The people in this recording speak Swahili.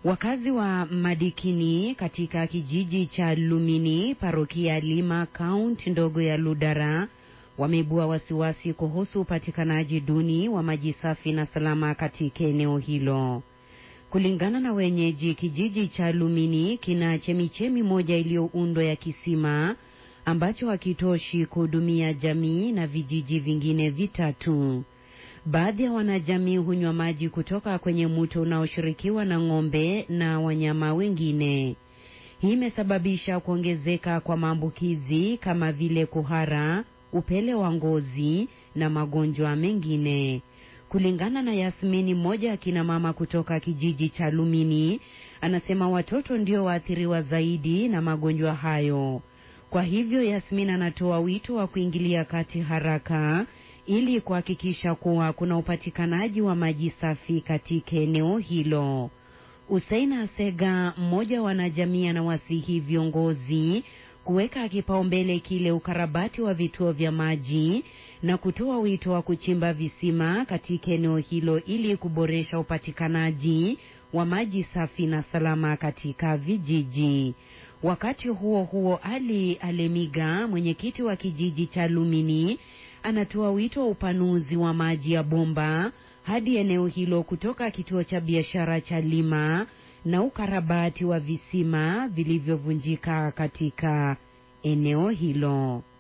Wakazi wa Madikini katika kijiji cha Lumini, parokia Lima, kaunti ndogo ya Ludara wameibua wasiwasi kuhusu upatikanaji duni wa maji safi na salama katika eneo hilo. Kulingana na wenyeji, kijiji cha Lumini kina chemichemi moja iliyoundwa ya kisima ambacho hakitoshi kuhudumia jamii na vijiji vingine vitatu. Baadhi ya wanajamii hunywa maji kutoka kwenye mto unaoshirikiwa na ng'ombe na wanyama wengine. Hii imesababisha kuongezeka kwa maambukizi kama vile kuhara, upele wa ngozi na magonjwa mengine. Kulingana na Yasmini, mmoja ya kina mama kutoka kijiji cha Lumini, anasema watoto ndio waathiriwa zaidi na magonjwa hayo. Kwa hivyo, Yasmin anatoa wito wa kuingilia kati haraka ili kuhakikisha kuwa kuna upatikanaji wa maji safi katika eneo hilo. Usaina Sega, mmoja wa wanajamii, anawasihi viongozi kuweka kipaumbele kile ukarabati wa vituo vya maji na kutoa wito wa kuchimba visima katika eneo hilo ili kuboresha upatikanaji wa maji safi na salama katika vijiji. Wakati huo huo, Ali Alemiga, mwenyekiti wa kijiji cha Lumini, anatoa wito wa upanuzi wa maji ya bomba hadi eneo hilo kutoka kituo cha biashara cha Lima na ukarabati wa visima vilivyovunjika katika eneo hilo.